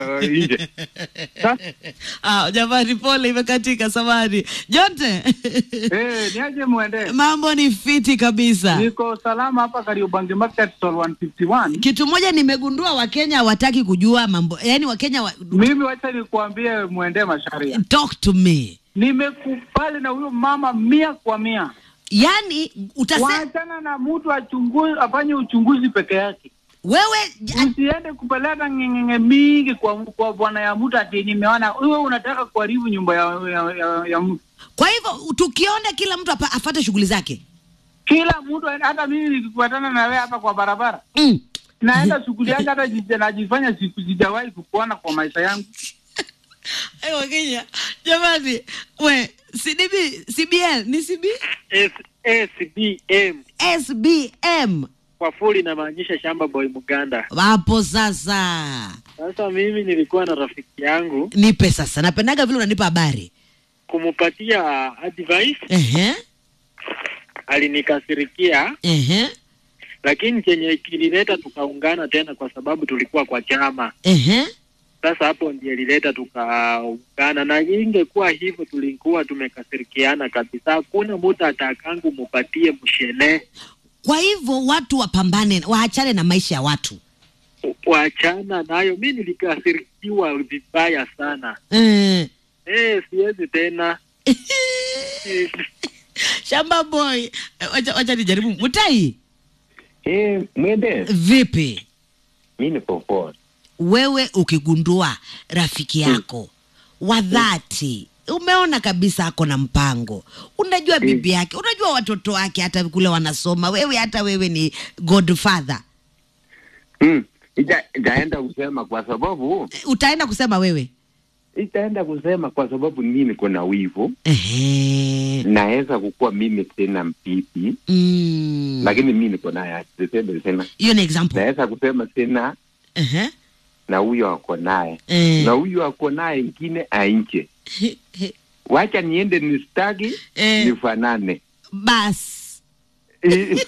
uh, nje. Sasa Ah, jamani, pole, imekatika samani. Jonte, eh, niaje mwende? mambo ni fiti kabisa. Niko salama hapa Kariobangi Market Stall 151. Kitu moja nimegundua, Wakenya hawataki kujua mambo, yaani Wakenya wa... Mimi wacha nikuambie mwende Masharia, talk to me, nimekubali na huyo mama mia kwa mia. yaani utase Waachana na mtu achunguzi, afanye uchunguzi peke yake. wewe Usiende kupeleka ngengenge mingi kwa kwa bwana ya mtu ati nimeona wewe unataka kuharibu nyumba ya, ya, ya, ya mtu. Kwa hivyo tukiona kila mtu apa- afate shughuli zake Kila mtu hata mimi nikifuatana na wewe hapa kwa barabara mm. naenda shughuli yangu, hata jija- najifanya siku sijawahi kukuona kwa maisha yangu. Hey, Wakenya jamani, we CDB, CBL ni CB SBM SBM kwa full inamaanisha shamba boy Muganda. hapo sasa. Sasa mimi nilikuwa na rafiki yangu Nipe sasa, napendaga vile unanipa habari. kumupatia advice, Ehe, alinikasirikia, ehe, lakini chenye kilileta tukaungana tena kwa sababu tulikuwa kwa chama. ehe. Sasa hapo ndiye ilileta tukaungana, na ingekuwa hivyo tulikuwa tumekasirikiana kabisa. Hakuna mtu atakangu mupatie mshele, Kwa hivyo watu wapambane, waachane na maisha ya watu wachana nayo. Mi nilikasirikiwa vibaya sana eh. eh, siwezi tena Shamba boy, Eh, wacha, wacha nijaribu. Mutai, Eh, mwende vipi mi niko poa. wewe ukigundua rafiki yako wa dhati umeona kabisa ako na mpango, unajua bibi yake, unajua watoto wake, hata kule wanasoma, wewe hata wewe ni godfather, Mm. Ita, itaenda kusema kwa sababu utaenda kusema wewe itaenda kusema kwa sababu mimi niko na wivu, ehe, naweza kukuwa mimi tena mpipi mm. lakini mimi niko naye tuseme tena, hiyo ni example naweza kusema tena ehe, na huyo ako naye eh. na huyo ako naye ingine ainje, wacha niende nistaki Eh. nifanane bas Eh,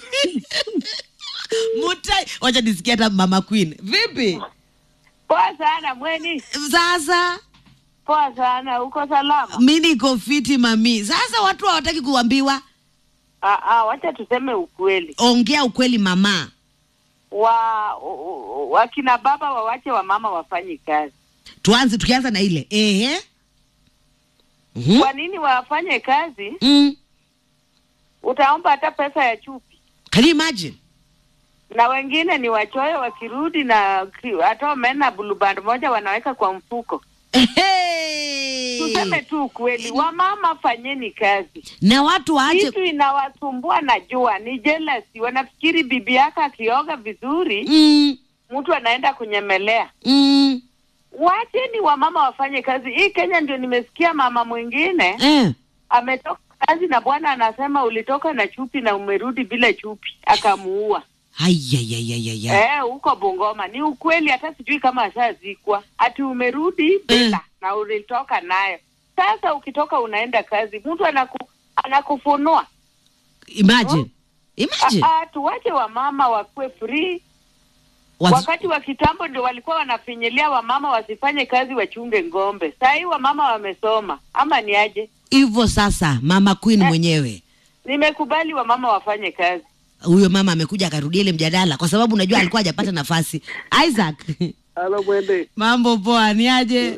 Mutai, wacha nisikia hata mama Queen, vipi Poa sana mweni, sasa? poa sana. Uko salama? Mi niko fiti mami. Sasa watu hawataki kuambiwa, Ah, ah, wacha tuseme ukweli. ongea ukweli mama. Wa u- u- wakina baba wawache wa mama wafanye kazi. Tuanze tukianza na ile ehe. Mhm. Kwa nini wafanye kazi? Mm. Utaomba hata pesa ya chupi, Can you imagine? na wengine ni wachoyo, wakirudi na ki- hata wameenda buluband moja wanaweka kwa mfuko. Ehe. Tuseme tu ukweli, wamama fanyeni kazi. Na watu waache Kitu inawasumbua najua ni jealousy. Wanafikiri bibi yake akioga vizuri, mm. mtu anaenda kunyemelea. Mm. Wacheni wamama wafanye kazi. Hii Kenya ndio nimesikia mama mwingine Eh. ametoka kazi na bwana anasema ulitoka na chupi na umerudi bila chupi, akamuua. Ayayayayaya. Eh, huko Bungoma. Ni ukweli, hata sijui kama ashazikwa. Ati umerudi bila na ulitoka nayo. Sasa ukitoka unaenda kazi, mtu anaku, anakufunua. Imagine. Imagine. Ah, ah, tuwache wamama wakuwe free. Wazi- Wakati wa kitambo ndio walikuwa wanafinyilia wamama wasifanye kazi, wachunge ng'ombe. Saa hii wamama wamesoma, ama ni aje? Hivyo sasa mama Queen mwenyewe Nimekubali wamama wafanye kazi. huyo mama amekuja akarudia ile mjadala kwa sababu unajua alikuwa hajapata nafasi. Isaac, halo mwende mambo poa, ni aje?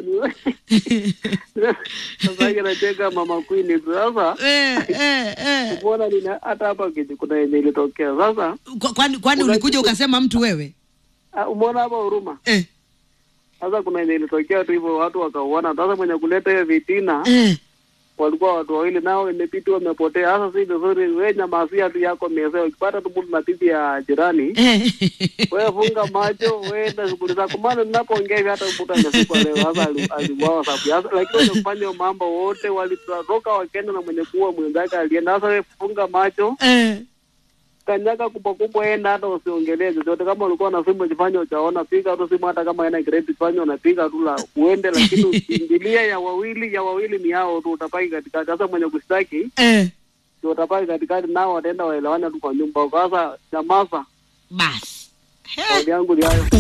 sasa hiyo nacheka mama Queen sasa eh, eh, eh. mbona nina hata hapa kiji- kuna yenye ilitokea sasa Kwa- Kwani kwani ulikuja ukasema mtu wewe? ah, umeona hapa huruma Eh, sasa kuna yenye ilitokea tu hivyo watu wakauana sasa mwenye kuleta hiyo vitina eh. walikuwa watu wawili nao imepiti wamepotea sasa si vizuri we nyamasia tu yako mezee ukipata tu mtu na bibi ya jirani Eh. wewe funga macho weenda shughuli zako maana ninapoongea hivi hata mtu amefika leo sasa ali- aliuawa sababu ya- lakini wenye kufanya hiyo mambo wote walitoka wakenda na mwenye kuwa mwenzake alienda sasa wewe funga macho Eh. kanyaga kubwa kubwa, enda hata usiongelee chochote. Kama ulikuwa na simu jifanye uchaona, piga tu simu, hata kama ina credit fanya unapiga tu la uende, lakini usiingilie ya wawili. Ya wawili ni yao tu, utapaki katikati. Sasa mwenye kushtaki Eh. ndio utapaki katikati, nao wataenda waelewane tu kwa nyumba. Sasa nyamaza, Basi. kauli yangu ni hayo.